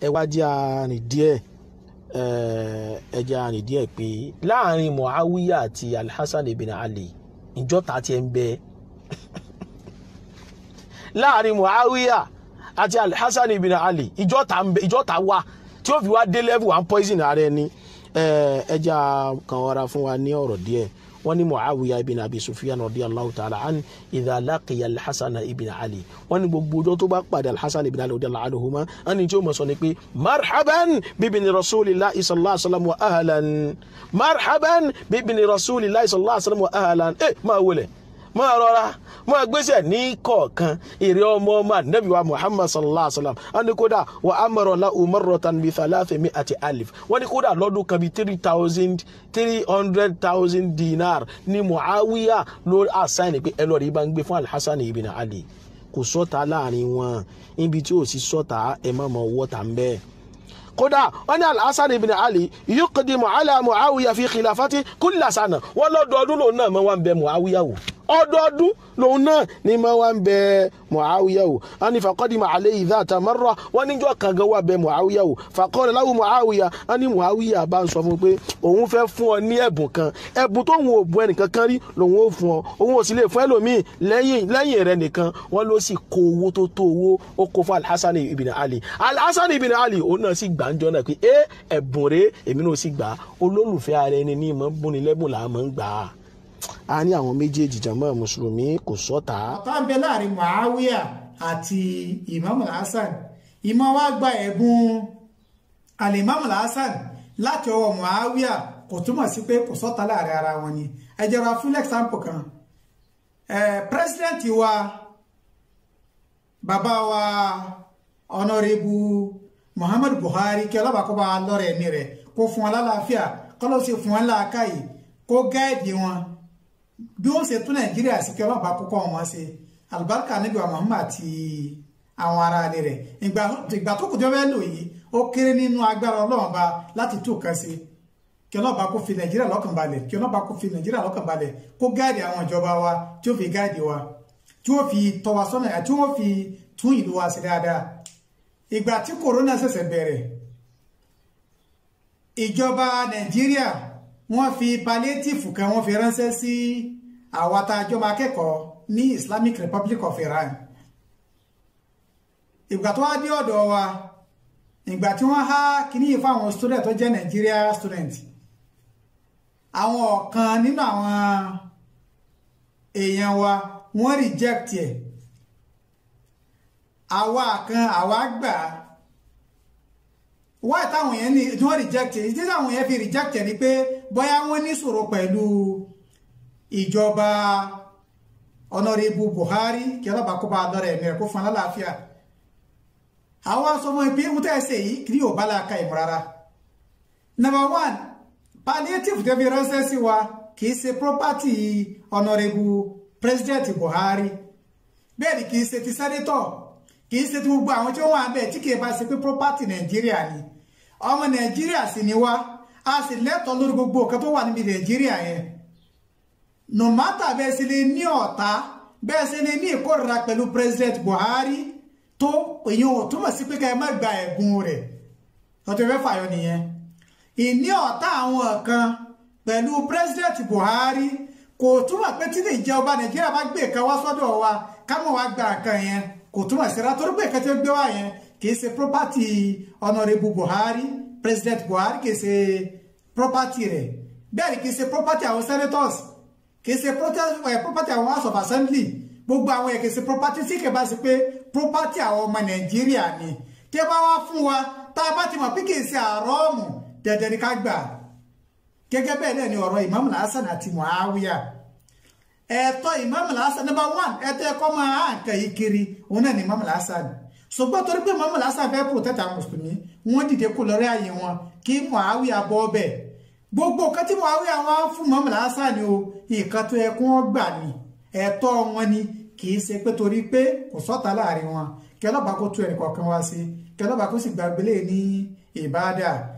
ẹ wá jẹ́ àrìn díẹ̀ ẹ jẹ́ àrìn díẹ̀ pé láàrin muawiya àti alhassan ibn ali ìjọta tiẹ̀ ń bẹ láàrin muawiya àti alhassan ibn ali ìjọta ń bẹ ìjọta wà tí ó fi wá dé level one poison ara ẹni ẹ jẹ́ kan wara fún wa ní ọ̀rọ̀ díẹ̀ wọ́n ní muawiya ibn abi sufyan radiyallahu ta'ala an idha laqiya alhassan ibn ali wọ́n ní gbogbo ọjọ́ tó bá pàdé alhassan ibn ali radiyallahu anhuma wọ́n ní tí ó mọ̀ sọ ni pé marhaban bibini rasulillahi sallallahu alaihi wasallam wa ahlan marhaban bibini rasulillahi sallallahu alaihi wasallam wa ahlan ẹ máa wọlé máa rọra máa gbéṣẹ ní kọ̀ọ̀kan èrè ọmọ ọmọ anabi wa muhammad sallallahu alaihi wa sallam wọn ni kódà wa amọ̀rọ̀ la umarrotan bi thalathi mi àti alif wọn ni kódà lọ́dún kan bi three thousand three hundred thousand dinar ni muawiya lórí àṣàyàn pé ẹ lọ́ọ́ rí bá ń gbé fún alhassan ibn ali kò sọ́ta láàrin wọn níbi tí ò sí sọ́ta ẹ má mọ wọ́ta ń bẹ́ẹ̀ kódà wọn ní alhassan ibn ali yuqdimu ala muawiya fi khilafati kulla sana wọn lọ́dọọdún lòun náà máa wá ń bẹ muawiya wò ọdọọdún lòun náà ní máa wá ń bẹ muawiya wò wọn ní faqadima alayhi dhata marra wọn níjọ́ kan gan wà bẹ muawiya wò faqala lahu muawiya wọn ní muawiya bá ń sọ fún un pé òun fẹ́ fún ọ ní ẹ̀bùn kan ẹ̀bùn tóun ò bu ẹnìkan kan rí lòun ò fún ọ òun ò sì lè fún ẹlòmíì lẹ́yìn lẹ́yìn rẹ̀ nìkan wọn ló sì kó owó tó tó owó ó kó fún alhassan ibn ali alhassan ibn ali òun náà sì gbàǹjọ náà pé ẹ ẹ̀bùn rẹ̀ èmi náà sì gbà olólùfẹ́ ara ẹni ní ìmọ̀ bùnni lẹ́bùn làá mọ̀ ń gbà á a ní àwọn méjèèjì jàmọ́ mùsùlùmí kò sọ́ta. ọ̀tá ń bẹ láàrin muawiya àti imam hasan imam wa gba ẹ̀bùn alimam hasan láti ọwọ́ muawiya kò túmọ̀ sí pé kò sọ́ta láàrin ara wọn ni ẹ jẹ́ ra fún example kan president wa bàbá wa honorable muhammadu buhari kí ọlọ́ba kó bá lọ́rẹ̀ ẹ̀mí rẹ̀ kó fún wọn lálàáfíà kọ́lọ́ sí fún wọn láàkáyè kó gáàdì wọn bí wọ́n ṣe tún nàìjíríà sí kí ọlọ́ba kókó wọn ṣe alibarika níbi wa muhammad àti àwọn ará ilé rẹ̀ ìgbà tó kù tó fẹ́ lò yìí ó kéré nínú agbára ọlọ́run ba láti tó kan ṣe kí ọlọ́ba kó fi nàìjíríà lọ́kàn balẹ̀ kí ọlọ́ba kó fi nàìjíríà lọ́kàn balẹ̀ kó gáàdì àwọn ìjọba wa tí ó fi gáàdì wa tí ó fi tọ́ wa sọ́nà àti wọ́n fi tún ìlú wa sí dáadáa ìgbà tí corona ṣẹ̀ṣẹ̀ bẹ̀rẹ̀ ìjọba nàìjíríà wọ́n fi palliative kan wọ́n fi ránṣẹ́ sí àwa tá a jọmọ akẹ́kọ̀ọ́ ní Islamic Republic of Iran ìgbà tó wá dé ọ̀dọ̀ wa ìgbà tí wọ́n há kíní yìí fáwọn student tó jẹ́ Nigeria student àwọn ọ̀kan nínú àwọn èèyàn wa wọ́n reject ẹ̀ àwa kan àwa gbà wá táwọn yẹn ní tí wọ́n reject ẹ̀ tí táwọn yẹn fi reject ẹ̀ ni pé bóyá wọ́n ní ṣòro pẹ̀lú ìjọba ọ̀nàrẹ́bù Buhari kí ọlọ́ba kó bá lọ́rẹ̀ ẹ̀mí rẹ̀ kó fún alálàáfíà àwọn asọmọ ìpé ń tẹ́ ẹsẹ̀ yìí kì í ò bá láàka ìmọ̀ rárá number one palliative tẹ́ fi ránṣẹ́ sí wa kì í ṣe property ọ̀nàrẹ́bù president Buhari bẹ́ẹ̀ ni kì í ṣe ti senator kì í ṣe ti gbogbo àwọn tí ó wà bẹ́ẹ̀ tí kì í bá ṣe pé property Nàìjíríà ni ọmọ Nàìjíríà sì ni wá a sì lẹ́tọ̀ọ́ lórí gbogbo nǹkan tó wà níbi Nàìjíríà yẹn no matter bẹ́ẹ̀ sì lè ní ọ̀tá bẹ́ẹ̀ sì lè ní ìkórira pẹ̀lú president Buhari tó èyí ò túmọ̀ sí pé ká ẹ má gba ẹ̀bùn rẹ̀ ọjọ́ fẹ́ fàyọ nìyẹn ìní ọ̀tá àwọn kan pẹ̀lú president Buhari kò túmọ̀ pé tí ìjọba Nàìjíríà bá gbé nǹkan wá sọ́dọ̀ wa káwọn wá gba nǹkan yẹn kò túmọ̀ sí ratọ́ pé nǹkan tí ó gbé wá yẹn kì í ṣe property honourable Buhari president Buhari kì í ṣe property rẹ̀ bẹ́ẹ̀ ni kì í ṣe property àwọn senators kì í ṣe property àwọn house of assembly gbogbo àwọn yẹn kì í ṣe property tí kì í bá ṣe pé property àwọn ọmọ Nàìjíríà ni tí ẹ bá wá fún wa tá a bá ti mọ̀ pé kì í ṣe àrọ́ọ̀mù dẹ̀dẹ̀ ni ká gbà gẹ́gẹ́ bẹ́ẹ̀ náà ni ọ̀rọ̀ Imam Hasan àti Muawiya ẹ̀tọ́ Imam Hasan number one ẹ̀tọ́ ẹ̀kọ́ máa hàn nǹkan yìí kiri òun náà ni Imam Hasan ṣùgbọ́n torí pé Imam Hasan fẹ́ protect àwọn mùsùlùmí wọ́n dìde kó lórí ààyè wọn kí Muawiya bọ́ bẹ́ẹ̀ gbogbo nǹkan tí Muawiya wọn fún Imam Hasan ni o nǹkan tó yẹ kó wọ́n gbà ní ẹ̀tọ́ wọn ni kì í ṣe pé torí pé kò sọ́ta láàrin wọn kí ọlọ́pàá kó tú ẹnì kọ̀ọ̀kan wá sí kí ọlọ́pàá kó sì gbàgbélé ní ìbáadà